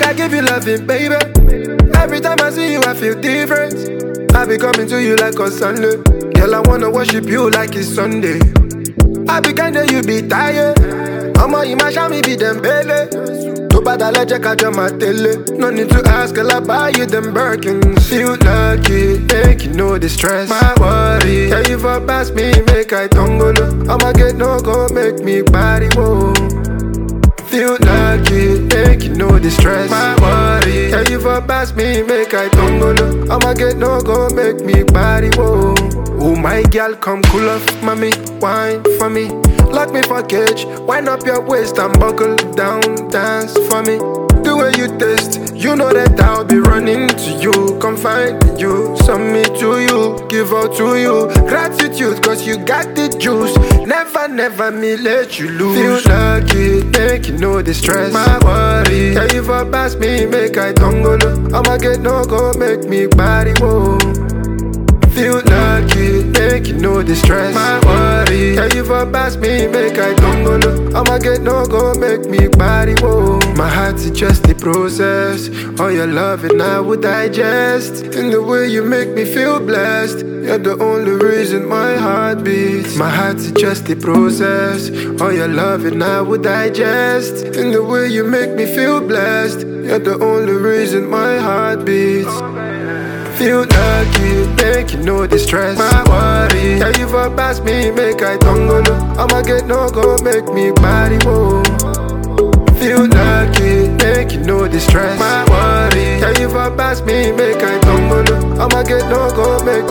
I give you loving, baby. Every time I see you, I feel different. I be coming to you like on Sunday. Girl, I wanna worship you like it's Sunday. I be kinda, you be tired. Ọmọ yìí máa ṣá mi bí Dembele. Tó bá dalẹ̀ jẹ́ ká jọ máa tẹ̀lé. No need to ask, girl, I buy you them Birkins. Feel lucky, make you know the stress. My worry, yeah, you for pass me, make I tongolo. I'ma get no go, make me body whoa. Feel lucky, make you know the stress. My worry, yeah, you for pass me, make I tongolo. I'ma get no go, make me body whoa. Oh my girl, come cool off, mommy, wine for me. Lock me for cage, wind up your waist and buckle down, dance for me. The way you taste, you know that I'll be running to you, confide in you, submit to you, give out to you. Gratitude, cause you got the juice. Never, never me let you lose. Feel lucky, make you know the stress. My worry, yeah, you for pass me, make I tongolo. I'ma get no go, make me body whoa. Feel lucky, make you know the stress. My worry, yeah, you for pass me, make I tongolo. I'ma get no go, make me body whoa. My heart's just the process. All your love and I would digest. In the way you make me feel blessed. You're the only reason my heart beats. My heart's just the process. All your love and I would digest. In the way you make me feel blessed. You're the only reason my heart beats. Feel lucky, make you know the stress. My worry, yeah, you for pass me, make I tongolo. I'ma get no go, make me body whoa. Feel lucky, make you know the stress. My worry, yeah, you for pass me, make I tongolo. I'ma get no go, make